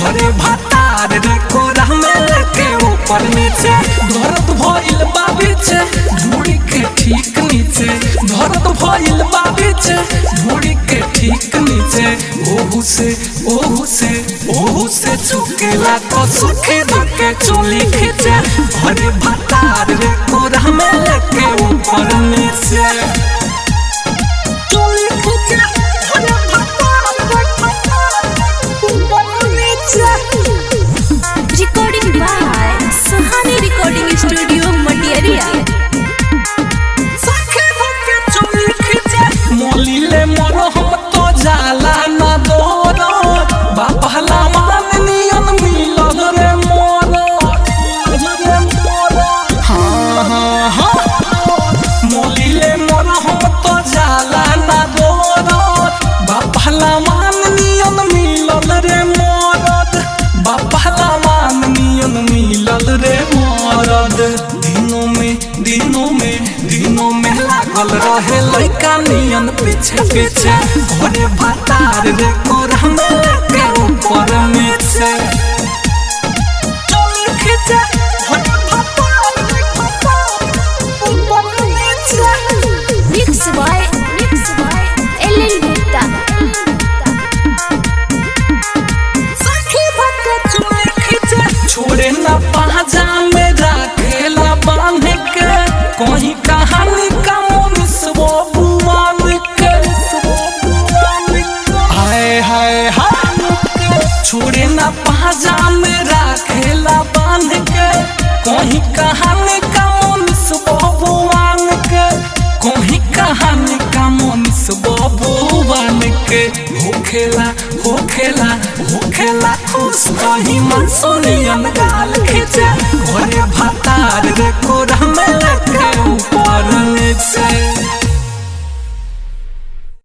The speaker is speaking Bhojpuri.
घरे भातार रे कोरा में लेके ऊपर नीचे दर्द भइल बा बीचे ढूंढी के ठीक नीचे दर्द भइल बा बीचे ढूंढी के ठीक नीचे ओहू से ओहू से ओहू से चुकेला तो सुखे धके चोली खींचे घरे भातार रे कोरा में लेके ऊपर नीचे चोली खींचे घरे भातार रे ऊपर नीचे Recording by Sahani Recording Studio, Matiaria. मोलिले मरहम तो जाला न दोर बापहला मान नियन मिलल रे मोर रे मोर हाँ हाँ हाँ मोलिले मरहम तो जाला न दोर बापहला मान नियन मिलल रे मोरद बापहला मान नियन मिलल रे मोरद दिनों में दिनों में दिनों में लागल रहे लइका नियन पीछे पीछे घरे भातार रे कोरा में लेके ऊपर नीचे चल खींचे घरे भातार रे ऊपर नीचे Mix by Mix by LL Gupta. छोड़े ना पाजा में राखेला बांध के कहीं कहानी का मुनिसबो बुआन के हाय हाय हाय छोड़े ना पाजा में राखेला बांध के कहीं कहानी का मुनिसबो बुआन के कहीं कहानी का मुनिसबो बुआन के होखेला होखेला होखेला खुश कहीं मन सोनियन गाल खींचे घरे भातार